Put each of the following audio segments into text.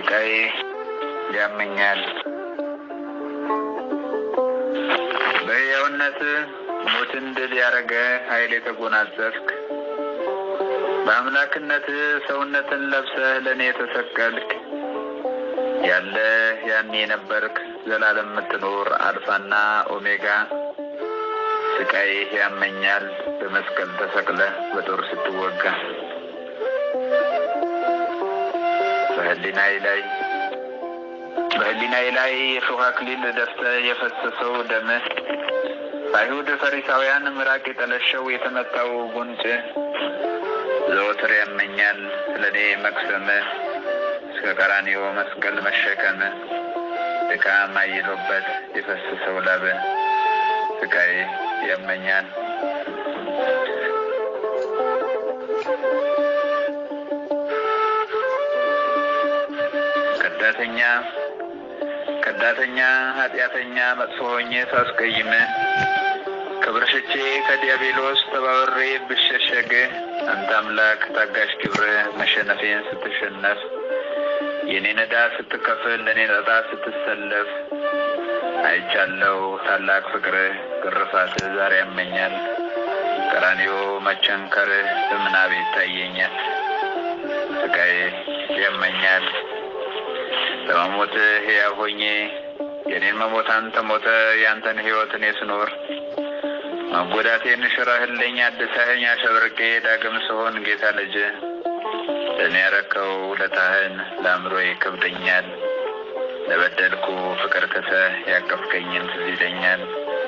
ስቃይ ያመኛል። በሕያውነት ሞትን ድል ያደረገ ኃይል የተጎናጸፍክ በአምላክነት ሰውነትን ለብሰህ ለእኔ የተሰቀልክ ያለ ያኔ የነበርክ ዘላለም የምትኖር አልፋና ኦሜጋ ስቃይ ያመኛል በመስቀል ተሰቅለ በጦር ስትወጋ በህሊናዬ ላይ በህሊናዬ ላይ የሾህ አክሊል ደፍተህ የፈሰሰው ደምህ በአይሁድ ፈሪሳውያን ምራቅ የጠለሸው የተመታው ጉንጭ ዘወትር ያመኛል ስለ እኔ መቅሰምህ እስከ ቀራንዮ መስቀል መሸከም ድካም አይሎበት የፈሰሰው ላብ ስቃይ ያመኛል። ከዳተኛ ከዳተኛ ኃጢአተኛ መጥፎ ሆኜ ሳስቀይም ክብር ሽቼ ከዲያብሎስ ተባብሬ ብሸሸግ አንተ አምላክ ታጋሽ ክብር መሸነፌን ስትሸነፍ የኔን ዕዳ ስትከፍል ለእኔ ዕጣ ስትሰለፍ አይቻለው ታላቅ ፍቅርህ ግርፋትህ ዛሬ ያመኛል። ቀራንዮ መቸንከርህ በምናቤ ይታየኛል። ስቃይ ያመኛል። በመሞትህ ሕያው ሆኜ የኔን መሞት አንተ ሞተ ያንተን ሕይወት እኔ ስኖር መጎዳቴን ሽረህልኝ አድሰኸኝ አሸብርቄ ዳግም ስሆን ጌታ ልጅ ለእኔ ያረከው ውለታህን ለአእምሮ ይከብደኛል። ለበደልኩ ፍቅር ክሰህ ያቀፍከኝን ትዝ ይለኛል።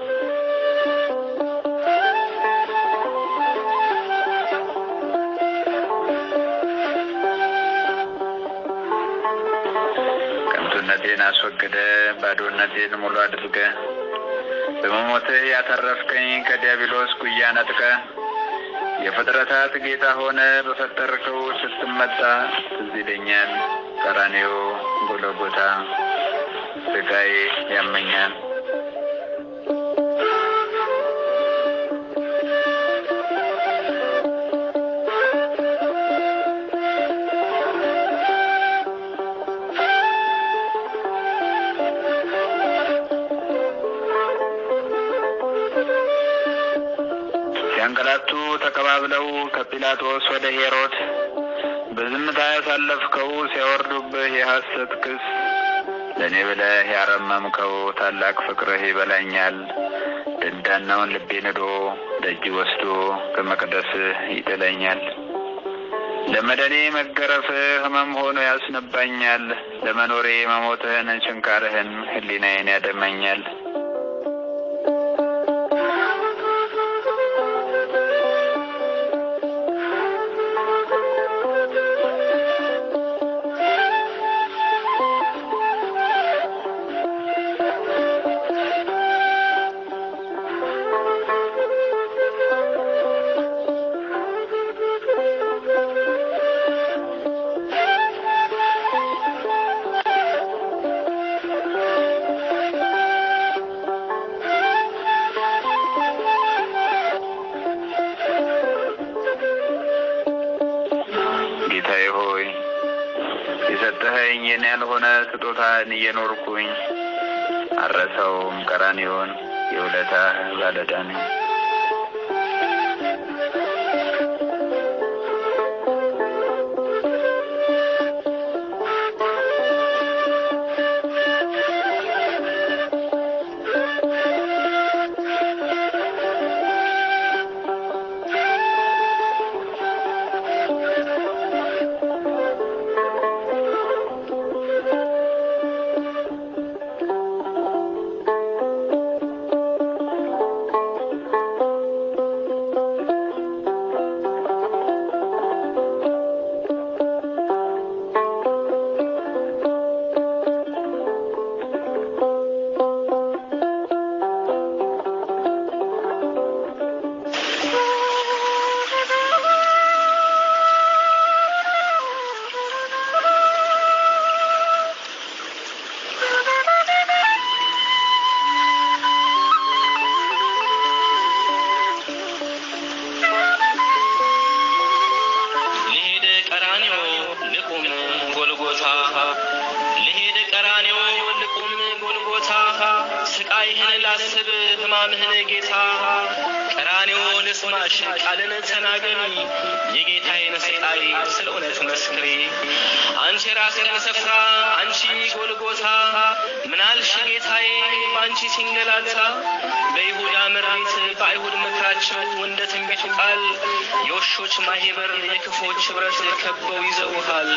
ከንቱነቴን አስወግደ ባዶነቴን ሙሉ አድርገ በመሞትህ ያተረፍከኝ ከዲያብሎስ ጉያ ነጥቀ የፍጥረታት ጌታ ሆነ በፈጠርከው ስትመጣ ትዝ ይለኛል። ቀራንዮ ጎለጎታ ስቃይ ያመኛል። ሲያንገላቱ ተቀባብለው ከጲላጦስ ወደ ሄሮድ በዝምታ ያሳለፍከው ሲያወርዱብህ የሐሰት ክስ ለእኔ ብለህ ያረመምከው ታላቅ ፍቅርህ ይበላኛል። ደንዳናውን ልቤ ንዶ ደጅ ወስዶ ከመቅደስህ ይጥለኛል። ለመደኔ መገረፍህ ሕመም ሆኖ ያስነባኛል። ለመኖሬ መሞትህን ችንካርህን ሕሊናዬን ያደመኛል። ጌታዬ ሆይ የሰጠኸኝ የኔ ያልሆነ ስጦታን እየኖርኩኝ አረሰውም ቀራንዮን የውለታህ ባለዕዳ ነኝ። ልሂድ ቀራንዮ ልቁም ጎልጎታ ስቃይህን ላስብ ሕማምህን ጌታ ቀራኔው ልስማሽ ቃልን ተናገሪ የጌታዬን ስቃይ ስለ እውነት መስክሪ አንቺ የራስህን ስፍራ አንቺ ጎልጎታ ምናልሽ ጌታዬ በአንቺ ሲንገላታ በይሁዳ ምሪት በአይሁድ ምክራቸው እንደ ትንቢቱ ቃል የውሾች ማህበር የክፎች ኅብረት ከበው ይዘውሃል።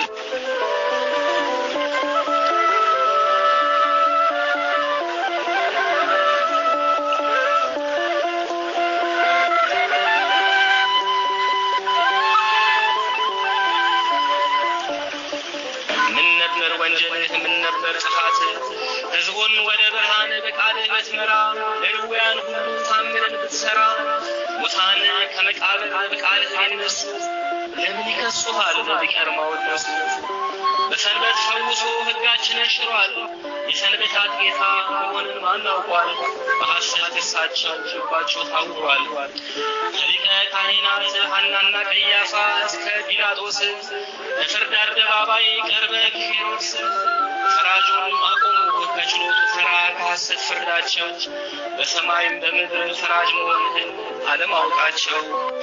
ምን ነበር ወንጀልህ? ምን ነበር ጥፋት? ሕዝቡን ወደ ብርሃን በቃልህ ብትመራ ለድውያን ሁሉ ታምርን ብትሰራ ሙታን ከመቃብር በቃልህ አይነሱ ለምን ይከሱሃል? ቢቀርማው እነሱ በሰንበት ፈውሶ ሕጋችንን ሽሯል። የሰንበታት ጌታ መሆንን ማን አውቋል? በሐሰት እሳቸው ልባቸው ታውሯል። ከሊቀ ካህናት ሐናና ቀያፋ እስከ ጲላጦስ በፍርድ አደባባይ ቀርበ ሄሮድስ ፈራጁን አቆሙ ከችሎቱ ተራ ከሐሰት ፍርዳቸው በሰማይም በምድር ፈራጅ መሆንህን አለማወቃቸው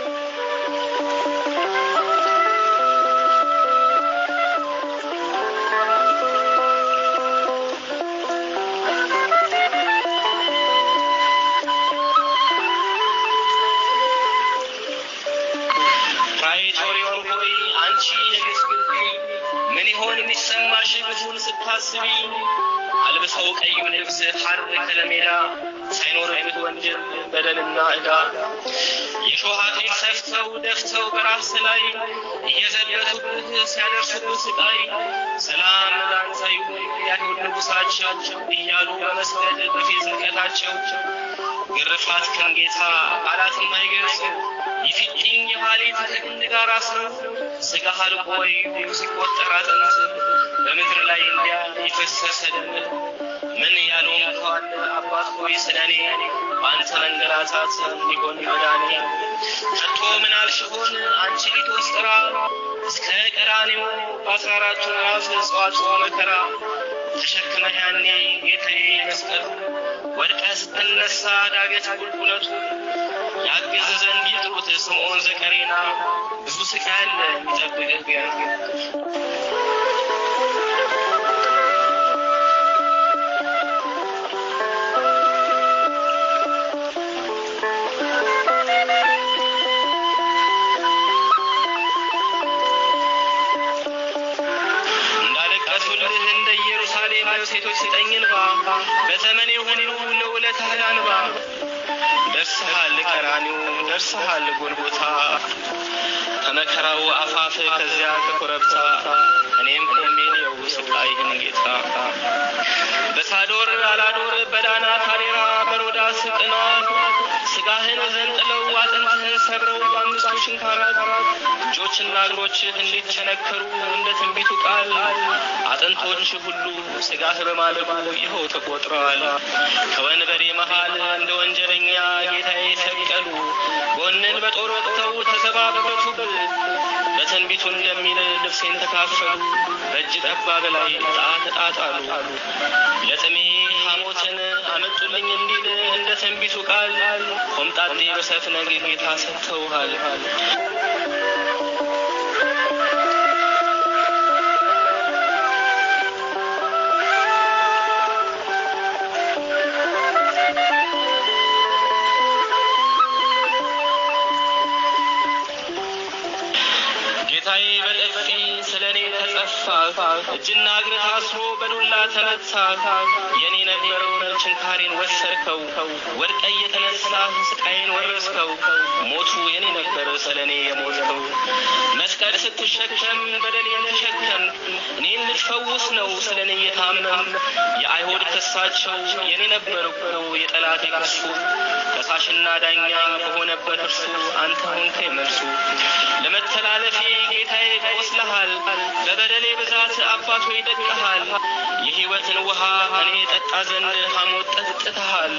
ፕራይቶሪዮን ሆይ አንቺ የግፍ ግቢ ምን ይሆን የሚሰማሽ ብዙን ስታስቢ አልብሰው ቀዩን ልብስ ሐር ከለሜዳ ሳይኖርብህ ወንጀል በደልና ዕዳ የሾህ አክሊል ሰፍተው ደፍተው በራስ ላይ እየዘበቱብህ ሲያደርሱብህ ስቃይ ሰላም ላንተ ይሁን የአይሁድ ንጉሣቸው እያሉ በመስገድ በፊት ዝንቀታቸው ግርፋት ከን ጌታ ቃላትም አይገልጹ የፊጥኝ የኋሊት ከግንድ ጋር አስረው ስጋ አልቆ ወይ ሲቆጠር አጥንት በምድር ላይ እንዲያ የፈሰሰ ደም ምን ያለውን ከዋለ አባት ሆይ ስለኔ በአንተ መንገላታት እንዲሆን መዳኔ ከቶ ምን አልሽሆን አንቺ ሊቶስጥራ እስከ ቀራኔው በአስራ አራቱ ምዕራፍ እጽዋት መከራ ተሸክመህ ያኔ ጌታዬ መስቀሉ ወድቀ ስትነሳ ዳገት ቁልቁለቱ ያግዝ ዘንድ ይጥሩት ስምዖን ዘቀሬና ብዙ ስቃይ አለ የሚጠብቅህ ገና እንዳለቀሱልህ እንደ ኢየሩሳሌም ሴቶች ስጠኝ እንባ በዘመኔ ሁሉ ለውለታህ አንባ ደርሰሃል ቀራኒው ደርሰሃል ጎልጎታ ከመከራው አፋፍ ከዚያ ከኮረብታ እኔም ቆሜ ልየው ስቃይህን ጌታ በሳዶር አላዶር በዳና ታዴራ በሮዳስ ቅንዋት ስጋህን ዘንጥለው አጥንትህን ሰብረው በአምስቱ ሽንካራት እጆችና እግሮችህ እንዲቸነከሩ እንደ ትንቢቱ ቃል አጥንቶች ሁሉ ስጋህ በማለቁ ይኸው ተቆጥረዋል። ከወንበዴ መሃል እንደ ወንጀለኛ ጌታዬ ሰቀሉ። ጎንን በጦር ወቅተው ተዘባበቱብ በትንቢቱ እንደሚል ልብሴን ተካፈሉ። በእጅ ጠባብ ላይ ዕጣ ተጣጣሉ። ለጥሜ ሐሞትን አመጡልኝ እንዲል እንደ ትንቢቱ ቃል ሆምጣጤ በሰፍነግ ጌታ ሰጥተውሃል። ጌታዬ በጥፊ ስለ እኔ ተጸፋ፣ እጅና እግር ታስሮ በዱላ ተመታ። የኔ ነበረውን ችንካሬን ወሰድከው፣ ወድቀ እየተነሳ ስቃይን ወረስከው። ሞቱ የኔ ነበር ስለ እኔ የሞትከው። መስቀል ስትሸከም በደሌን ተሸከም፣ እኔን ልትፈውስ ነው ስለ እኔ የታመም። የአይሁድ ክሳቸው የኔ ነበር እኮ የጠላት ክሱ፣ ከሳሽና ዳኛ በሆነበት እርሱ አንተ ሆንከኝ መልሱ። ለመተላለፌ ጌታዬ ቆስለሃል፣ በበደሌ ብዛት አባቶ ይደቅሃል። የሕይወትን ውሃ እኔ ጠጣ ዘንድ ሐሞት ጠጥተሃል።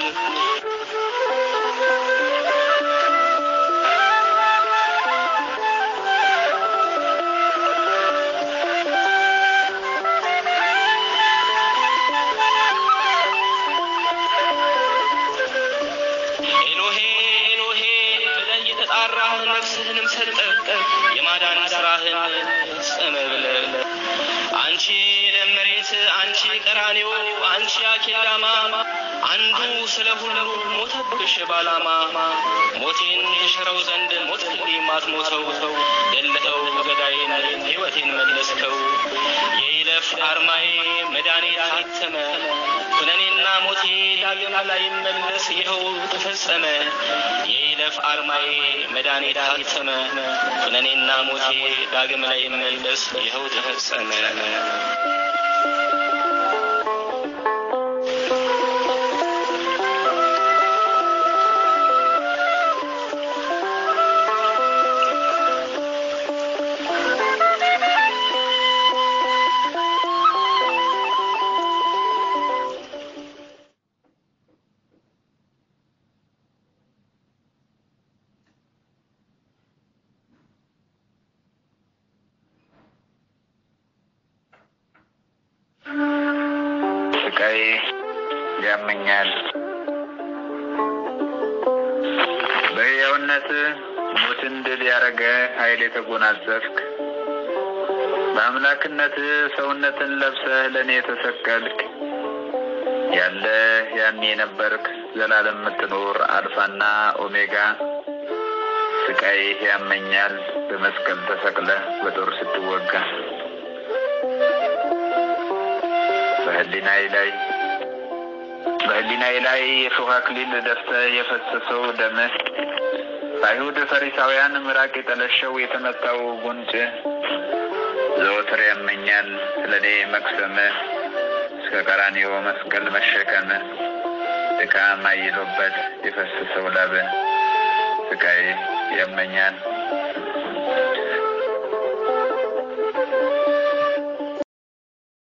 የማዳን ስራህን ፈጸመ ብለህ አንቺ ደመሬት፣ አንቺ ቀራኔዮ፣ አንቺ አኬዳማ አንዱ ስለ ሁሉ ሞተብሽ ባላማ ሞቴን የሽረው ዘንድ ሞት ማትሞተው ገለኸው ገዳይን ሕይወቴን መለስከው የይለፍ አርማዬ መዳኔ ታተመ ኩነኔና ሞቴ ዳግም ላይ መለስ ይኸው ተፈጸመ የይለፍ አርማዬ መዳኔ ታተመ ኩነኔና ሞቴ ዳግም ላይ መለስ ይኸው ተፈጸመ ስቃይ ያመኛል። በሕያውነት ሞትን ድል ያረገ ኃይል የተጎናጸፍክ በአምላክነት ሰውነትን ለብሰህ ለእኔ የተሰቀልክ ያለ ያኔ የነበርክ ዘላለም የምትኖር አልፋና ኦሜጋ ስቃይ ያመኛል በመስቀል ተሰቅለህ በጦር ስትወጋ በህሊናዬ ላይ በህሊናዬ ላይ የሾህ አክሊል ደፍተህ የፈሰሰው ደምህ በአይሁድ ፈሪሳውያን ምራቅ የጠለሸው የተመታው ጉንጭ ዘወትር ያመኛል ስለ እኔ መቅሰምህ እስከ ቀራንዮ መስቀል መሸከምህ ድካም አይሎበት የፈሰሰው ላብህ ስቃይ ያመኛል